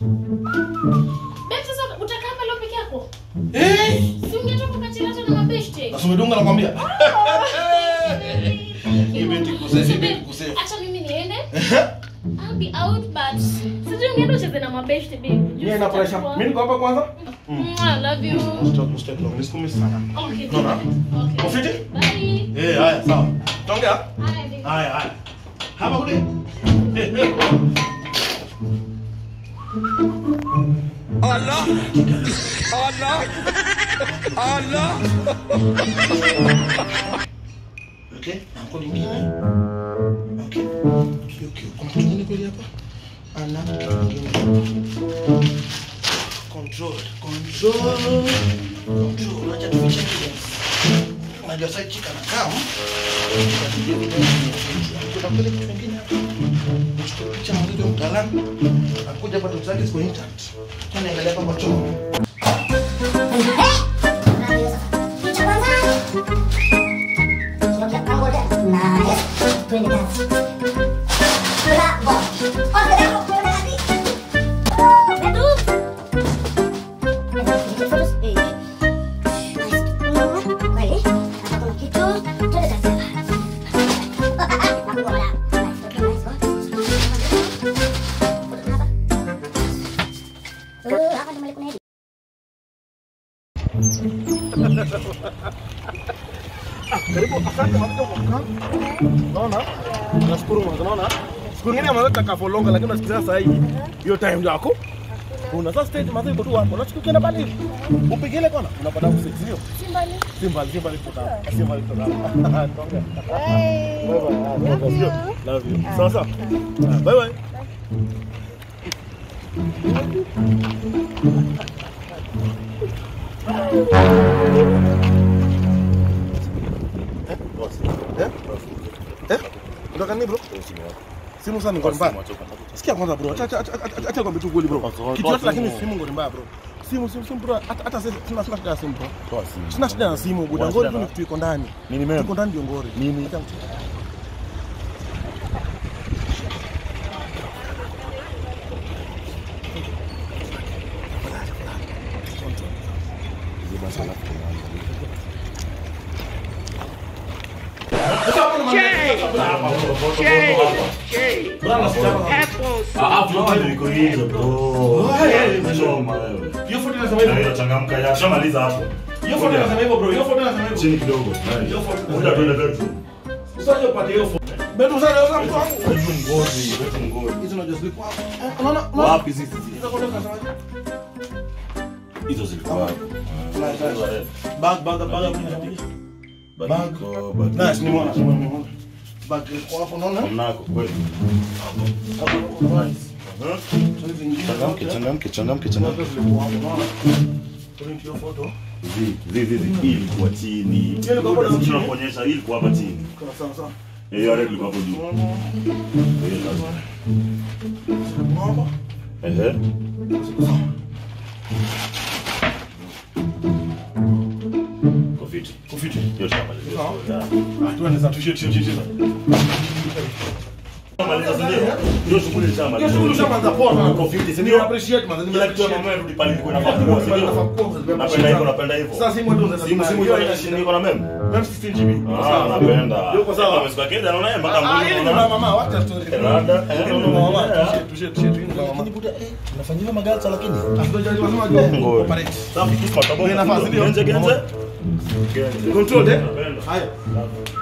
Babe, sasa utakaa pale peke yako? Eh? Si ungetoka ukachila hata na mabeshte? Na sumedunga nakwambia. Ibeti kusesi, So, ibeti babe, kusesi. acha mimi niende. I'll be out, but sijui ungeenda ucheze na mabeshte, babe. Mimi na pressure. Mimi niko hapa kwanza. Mwah, love you. Stop, stop, no. Nisikume sana. Okay, Naona? okay. Ufiti? Bye. Eh, haya, sawa. Tongea. Haya, babe. Haya, haya. Hapa kule. Okay, na mkono mwingine. Okay. Okay, okay. Kuna kitu kingine kweli hapa? Ana kitu kingine. Control, control. Control. Acha tufiche evidence. Unajua side chick anakaa. Tukapiga video. Kuna kweli kitu kingine hapa. Chukua picha na video mtaalamu. Akuja hapa tutake kwa internet. Kwani angalia hapa kwa choo. Karibu asante mwanzo kwa kukaa. Unaona? Nashukuru mwanzo unaona? Siku nyingine mwanzo tutakafolonga lakini unasikia sasa hii hiyo time yako. Una sasa stage mwanzo iko tu hapo. Unachukua ukienda pale. Upigile kona unapata msix sio? Simbali. Simbali, simbali kutoka. Simbali kutoka. Tonga. Bye bye. Love you. Love you. Sawa sawa. Bye bye. Eh? Eh? Unataka nini bro? Simu sana ngoni mbaya. Sikia kwanza bro. Acha acha acha acha kwambie tu kweli bro. Kitu yote lakini simu ngoni mbaya bro. Simu simu simu bro. Hata hata sisi tuna tuna shida ya simu bro. Sina shida na simu buda. Ngori tu ni kitu iko ndani. Nini mema? Tuko ndani ndio ngori. Nini? Acha mtu. Hiyo photo inasema hivyo. changamka ya shamaliza hapo Hiyo photo inasema hivyo bro. Hiyo photo inasema hivyo. chini kidogo Hiyo photo. Ngoja tuende bedroom Usije upate hiyo photo. Betu sana leo mtu wangu. bedroom ngozi bedroom ngozi Hizo unajua zilikuwa hapo. Eh, Unaona? unaona? wapi sisi Hizo photo zinasema hizo zilikuwa hapo Bag bag bag. Badiko, badiko. Nice, nimeona, nimeona, nimeona. Bag ilikuwa hapo unaona? Mnako kweli Hapo nice. Mhm. So hizi nyingine changamke zote, changamke changamke zote changamke zilikuwa hapo unaona? According to your photo. Zi, zi, zi, zi. Hii ilikuwa chini Hiyo ilikuwa hapo chini. tunakuonyesha hii ilikuwa hapa chini Kuna sawa sawa. Eh, hiyo red ilikuwa hapo juu Unaona? Eh, lazima. Zilikuwa hapa. Ehe. Zilikuwa sawa. Kwa fiti. Kufiti. Hiyo tushamaliza. Sawa. Yeah. Ah, tuende sasa tushie tushie tushie. Tushamaliza, si ndio? Hiyo shughuli Hiyo tushamaliza. shughuli ushaanza poa sana. Kwa fiti, si Ni ndio? appreciate man. Kila kitu ya mama yetu rudi pale ilikuwa inafaa kuwa, si ndio? Napenda hivyo, napenda hivyo. Sasa simu ndio unaweza Simu simu hiyo ina shida iko na meme. Mem 16 GB. Ah, napenda. Yuko sawa. Amesika kenda anaona yeye mpaka Ah, mbona hili ni unaona. mama mama, wacha story. Rada. Hili ni mama mama. Tushie tushie tushie tushie mama. Unafanyia magalsa lakini. Afadhali lazima ajue Ngoja. operate. Safi kisma kabisa. Ile nafasi ndio. Genje genje. Genje. Control eh? Napenda. Haya.